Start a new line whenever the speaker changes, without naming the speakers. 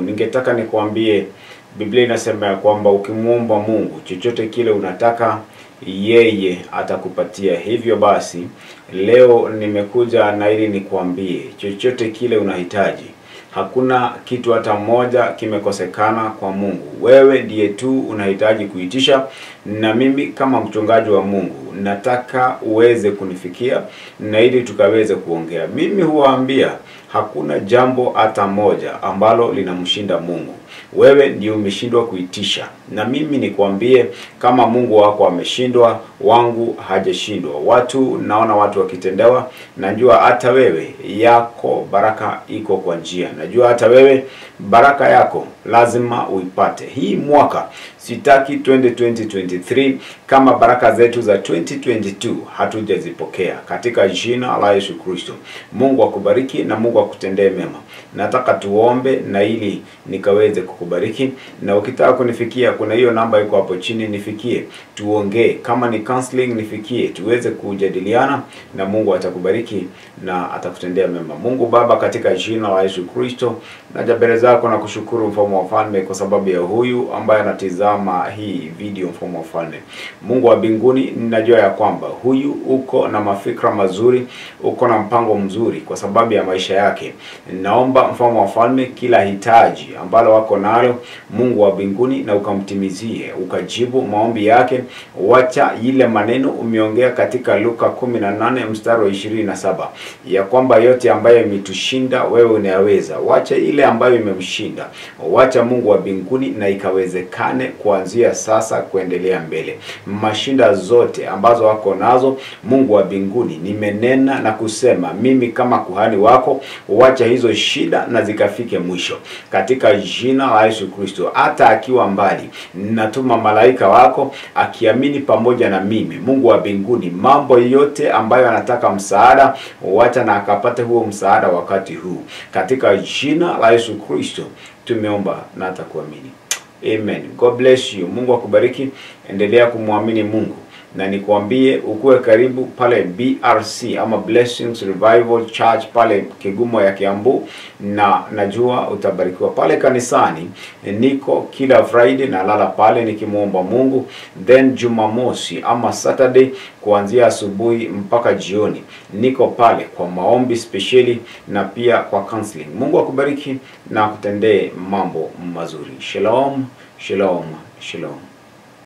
Ningetaka nikuambie, Biblia inasema ya kwamba ukimwomba Mungu chochote kile unataka yeye atakupatia. Hivyo basi leo nimekuja na ili nikuambie chochote kile unahitaji. Hakuna kitu hata moja kimekosekana kwa Mungu. Wewe ndiye tu unahitaji kuitisha, na mimi kama mchungaji wa Mungu nataka uweze kunifikia na ili tukaweze kuongea. Mimi huwaambia hakuna jambo hata moja ambalo linamshinda Mungu. Wewe ndio umeshindwa kuitisha, na mimi nikwambie, kama Mungu wako ameshindwa, wangu hajashindwa. Watu naona watu wakitendewa, najua hata wewe yako baraka iko kwa njia. Najua hata wewe baraka yako lazima uipate. Hii mwaka sitaki 2023 kama baraka zetu za 2022 hatujazipokea katika jina la Yesu Kristo. Mungu akubariki na Mungu akutendee mema. Nataka tuombe na ili nikaweze kukubariki, na ukitaka kunifikia, kuna hiyo namba iko hapo chini, nifikie tuongee. Kama ni counseling, nifikie tuweze kujadiliana, na Mungu atakubariki na atakutendea mema. Mungu Baba, katika jina la Yesu Kristo, naja mbele zako na kushukuru mfalme wa falme kwa sababu ya huyu ambaye anatizama hii video, mfalme wa falme. Mungu wa mbinguni, ninajua ya kwamba huyu uko na mafikra mazuri, uko na mpango mzuri kwa sababu ya maisha yake. Naomba mfalme wa falme, kila hitaji ambalo wako nalo, Mungu wa mbinguni, na ukamtimizie, ukajibu maombi yake. Wacha ile maneno umeongea katika Luka 18 mstari wa 27 ya kwamba yote ambayo imetushinda wewe unayaweza. Wacha ile ambayo imemshinda, wacha Mungu wa mbinguni, na ikawezekane kuanzia sasa kuendelea mbele. Mashinda zote ambazo wako nazo, Mungu wa mbinguni, nimenena na kusema mimi kama kuhani wako, wacha hizo shida na zikafike mwisho katika jina la Yesu Kristo. Hata akiwa mbali, natuma malaika wako akiamini pamoja na mimi, Mungu wa mbinguni, mambo yote ambayo anataka msaada, wacha na akapate huo msaada wakati huu katika jina la Yesu Kristo tumeomba na atakuamini. Amen. God bless you. Mungu akubariki. Endelea kumwamini Mungu na nikwambie ukuwe karibu pale BRC ama Blessings Revival Church pale Kigumo ya Kiambu, na najua utabarikiwa pale kanisani. Niko kila Friday nalala pale nikimwomba Mungu, then Jumamosi ama Saturday kuanzia asubuhi mpaka jioni niko pale kwa maombi spesheli na pia kwa counseling. Mungu akubariki na akutendee mambo mazuri. Shalom, shalom, shalom.